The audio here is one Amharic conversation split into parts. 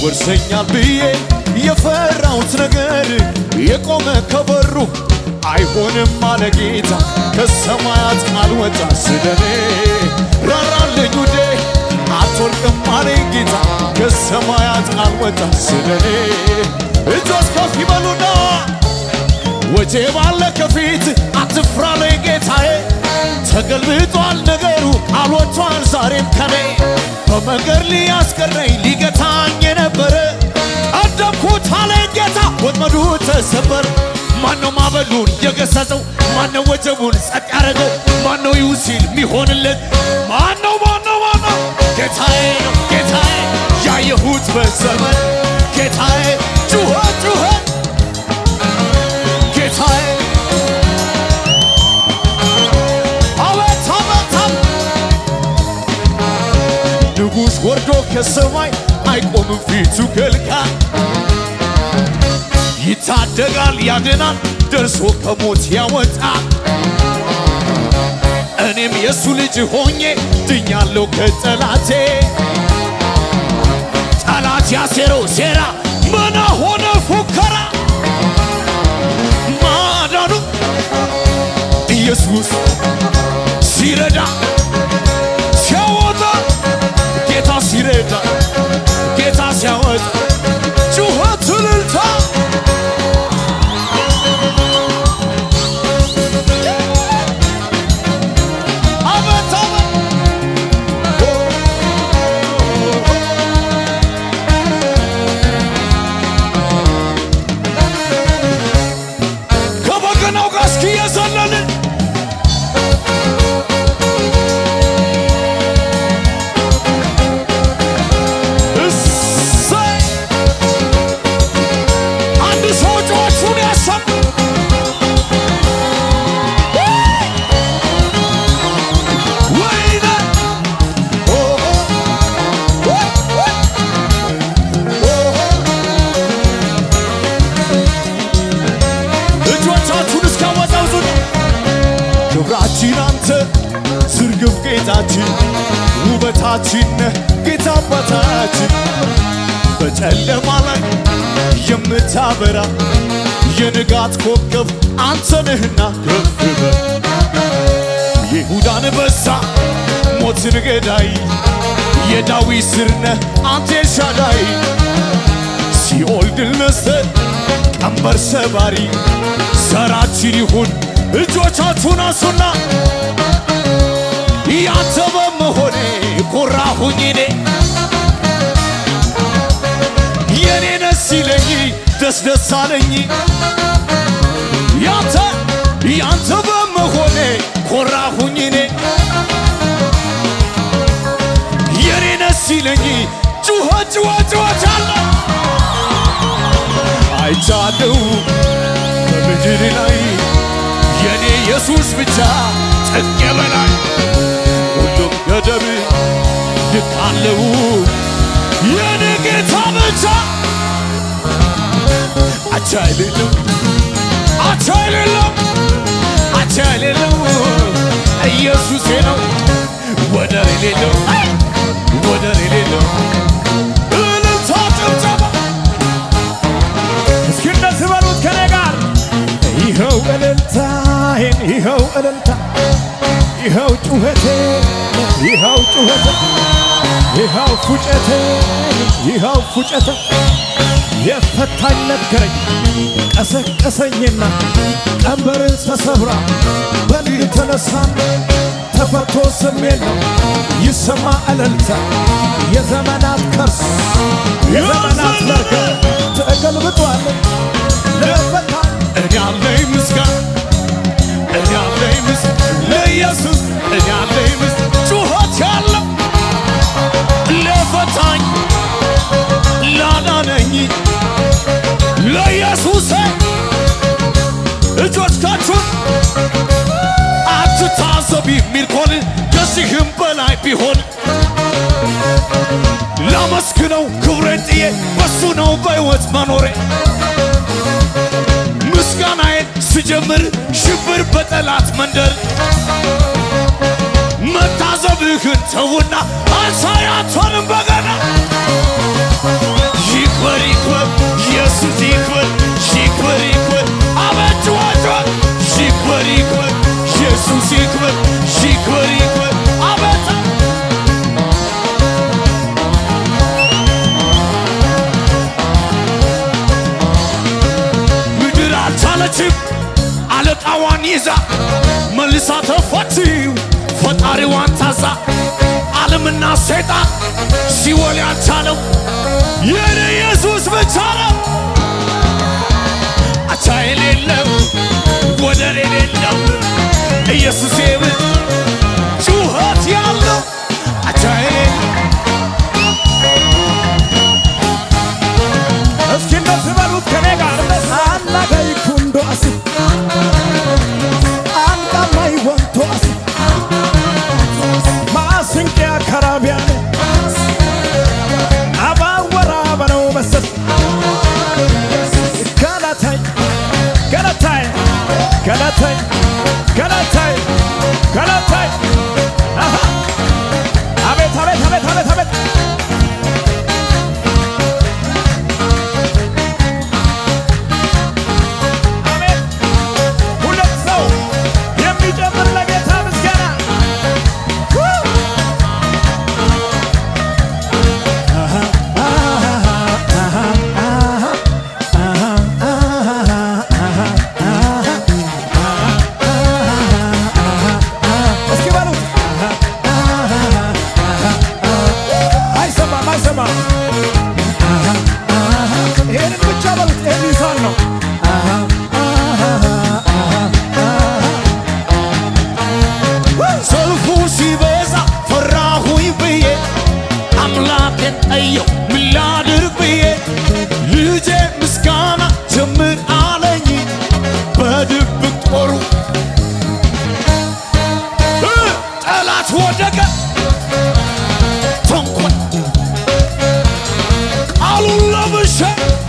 ይወርሰኛል ብዬ የፈራሁት ነገር የቆመ ከበሩ አይሆንም አለ ጌታ ከሰማያት ቃል ወጣ ስለኔ ራራልኝ ውዴ አትወርቅም አለኝ ጌታ ከሰማያት ቃል ወጣ ስለኔ እጆች ከፍ ይበሉና ወጄ ባለ ከፊት አትፍራ ላይ ጌታዬ ተገልብጧል ነገሩ ቃል ወጥቷል ዛሬም ከኔ በመንገድ ሊያስቀረኝ ሊገታኝ የነበረ ቀደምኩት አለኝ ጌታ ወጥመዱ ተሰበር ማነው ማዕበሉን የገሰጸው ማነው ወጀቡን ጸጥ ያደረገው ማነው ይሁ ሲል ሚሆንለት ማነው ማነው ማነው ጌታዬ ነው ጌታዬ ያየሁት በዘመን ጌታዬ ጩኸት ጩኸት ጌታዬ አቤት አቤት አቤት ንጉሥ ወርዶ ከሰማይ አይቆምም ፊቱ ከልካይ ይታደጋል ያድናል ደርሶ ከሞት ያወጣል እኔም የእሱ ልጅ ሆኜ ድኛለሁ ከጠላቴ ጠላት ያሴረው ሴራ መና ሆነ ፉከራ ማዳኑ ኢየሱስ ሲረዳ ሲያወጣ ጌታ ሲረዳ ጌታ ሲያወጣ ጩኸት እልልታ አቤት ከበገናው ጋር እስኪ የዘለልን እሰይ አንድ ሰው ጮቹን ያሰማ ወይኔ ኦ ኦ ኦ እጆቻችሁን እስካወዛውዙ ክብራችን አንተ ዝርግፍ ጌታችን ውበታችን ነህ ጌታ አባታችን በጨለማ ላይ የምታበራ የንጋት ኮከብ አንተ ነህና ከፍ በል ይሁዳን በዛ ሞትን ገዳይ የዳዊት ስር ነህ አንተ ኤልሻዳይ ሲኦል ድል ነስተህ ቀንበር ሰባሪ ዘራችን ይሁን እጆቻችሁን አንሱና ያንተ በመሆኔ ኮራሁኝ እኔ የኔ ነስ ይለኝ ደስ ደስ አለኝ ያንተ ያንተ በመሆኔ ኮራሁኝ እኔ የኔ ነስ ይለኝ ጩኸት ጩኸት ጩኸት አለ አይቻለው በምድር ላይ የኔ ኢየሱስ ብቻ ጥግ በላይ ሁሉም ገደብ ድቃለው የኔ ጌታ ብቻ አቻ የሌለው አቻ የሌለው አቻ የሌለው ኢየሱሴ ነው ወደር የሌለው ወደር የሌለው እልልታ ጭብጨባ እስኪ እንደዚህ በሉት ከኔ ጋር ይኸው እልልታዬን ይኸው እልልታ ይኸው ጩኸቴ ይኸው ጩኸቴ ይኸው ፉጨቴ ይኸው ፉጨቴ የፈታኝ ነገረኝ ቀሰቀሰኝና ቀንበርን ተሰብራ በልል ተነሳ ተፈቶ ስሜት ነው ይሰማ እልልታ የዘመናት ከርስ የዘመናት መርከብ ተገልብጧል ለፈታኝ እኔ አለኝ ምስጋና እኔ አለኝ ምስጋና ለኢየሱስ እኔ አለኝ ምስጋና ጩኸት ያለው ለፈታኝ ላዳነኝ ለኢየሱስ እጆቻችሁን አትታዘብ የሚል ኮን ከዚህም በላይ ቢሆን ላመስግነው ክብሬን ጥዬ በሱ ነው በሕይወት መኖሬ ምስጋናዬን ስጀምር ሽብር በጠላት መንደር መታዘብህን ተውና አንሳያቶንም በገና ይዛ መልሳ ተፈችው ፈጣሪዋን ታዛ ዓለምና ሰይጣን ሲወል ያልቻለው የኔ ኢየሱስ ብቻ ነው። አቻ የሌለው ወደር የሌለው ኢየሱስ ብ ጩኸት ያለው አቻ የሌለው እስኪ እንደዚህ በሉት ከኔ ጋር አናጋይ ኩንዶ አሲ አንቃማይ ወንቶ አሲ ማስንቅያ ከራቢያነ አባወራ በነው መሰል ገለታይ ገለታይ ገለታይ ገለታይ ገለታይ አሃ አቤት አቤት አቤት አቤት አቤት አሜን። ሁለት ሰው የሚጨምር ለጌታ ምስጋና እስኪ በሉት አይሰማም አይሰማም ይሄንን ብቻ በሉት ይሄን ይሳል ነው ሰልፉ ሲበዛ ፈራሁኝ ብዬ አምላኬን ጠየው ምን ላድርግ ብዬ ልጄ ምስጋና ጀምር አለኝ በድብቅ ጦሩ እ ጠላት ወደቀ ተንኮል ቃሉን ለብሼ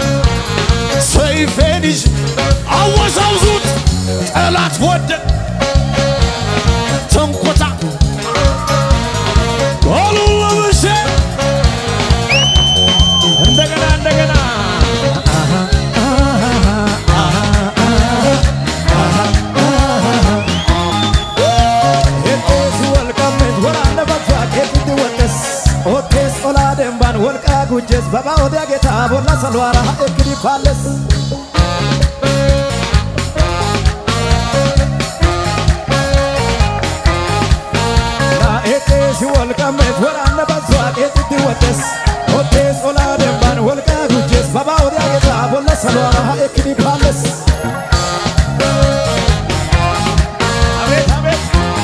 ሰይፌን ይዤ አወዛውዙት ጠላት ወደቀ ተንኮታ ቃሉን ለብሼ እንደገና እንደገና ኤጦስ ወልቀሜት ወራነ በፋ ቄጥቲ ወደስ ኦቴስ ኦላ ደንባን ወልቃ ጉጀስ በባ ኦዲያ ጌታ ቦላ ሰልዋራ ኤክዲ ፋለስ ኤጤስ ወልቀሜት ወራነ በፋ ቄጥቲ ወደስ ኦቴስ ኦላ ደንባን ወልቃ ጉጀስ በባ ኦዲያ ጌታ ቦላ ሰልዋራ ኤክዲ ፋለስ አቤት አቤት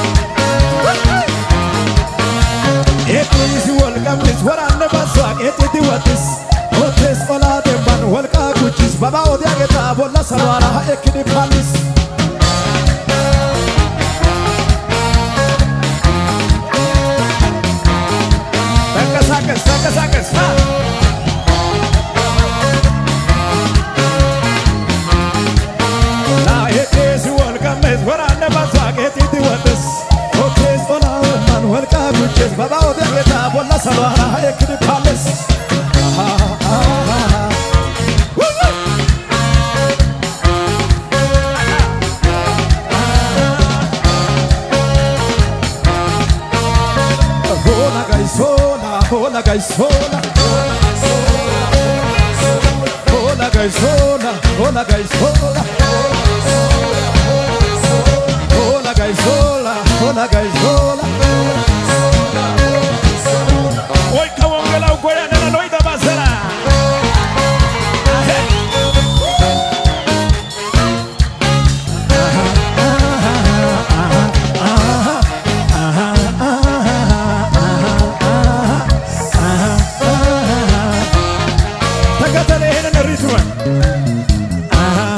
ኤጢስ ወልቀምስ ወራነ ባሷቅ ኤጢቲ ወጥስ ኦቴስ ኦላ ደንባን ወልቃ ጉችስ በባ ኦዲያ ጌታ ቦላ ሰልዋራ ኤክዲ ፋሊስ ተንቀሳቀስ ተንቀሳቀስ ና ና ኤጢስ ወልቀምስ ወራነ ባሷቅ ኤጢቲ ወጥስ ኦቴስ ኦላ ደንባን ወልቃ ጉችስ በባ ኦዲያ ጌታ ቦላ ሰልዋራ ኤክዲ ፋሊስ Hola gaisola, hola gaisola. Hola gaisola, hola gaisola. Hola gaisola, hola gaisola. Hoy ከወንጌላው ጎያ ነና ነው ይተባሰራ ተከተለ ይሄንን ሪትም